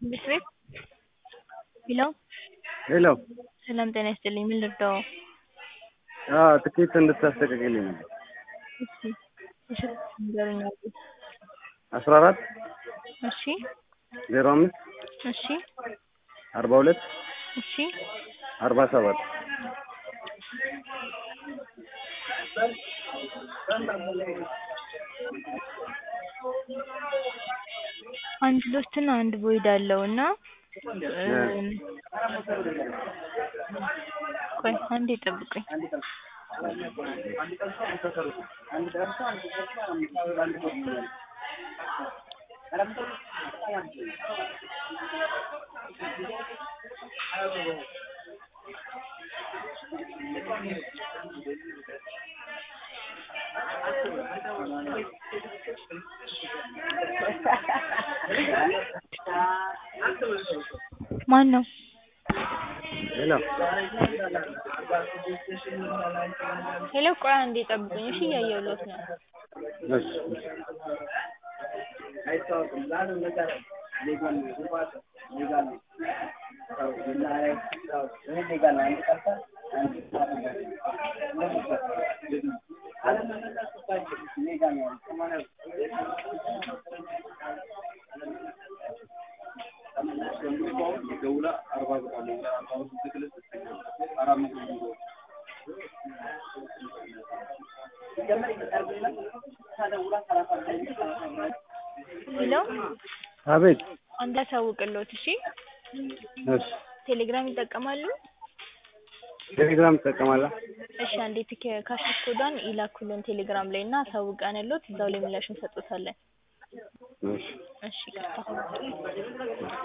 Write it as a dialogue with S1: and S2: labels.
S1: ትምህርት ቤት ሄሎ
S2: ሄሎ
S1: ሰላም ጤና ይስጥልኝ ምን ልርዳዎ?
S2: አዎ ትኬት እንድታስተካክልልኝ ነበር።
S1: እሺ የስልክ ንገሩኝ አባ
S2: አስራ አራት
S1: እሺ
S2: ዜሮ አምስት
S1: እሺ
S2: አርባ ሁለት
S1: እሺ
S2: አርባ ሰባት
S1: አንድ ሎስት እና አንድ ቮይድ አለው እና ቆይ አንዴ ጠብቁኝ ማነው?
S2: ሄሎ
S1: ሄሎ ቆይ አንዴ ጠብቁኝ እሺ እያየሁልዎት ነው
S2: እሺ እሺ
S1: ሄሎ
S2: አቤት
S1: አንዴ ላሳውቅልዎት እሺ
S2: እሺ
S1: ቴሌግራም ይጠቀማሉ?
S2: ቴሌግራም ትጠቀማለህ?
S1: እሺ አንዴ ትኬ ካሽር ኮዷን ይላኩልን ቴሌግራም ላይ እና አሳውቀንልዎት እዛው ላይ ምላሽ እንሰጥዎታለን
S2: እሺ
S1: እሺ ይቅርታ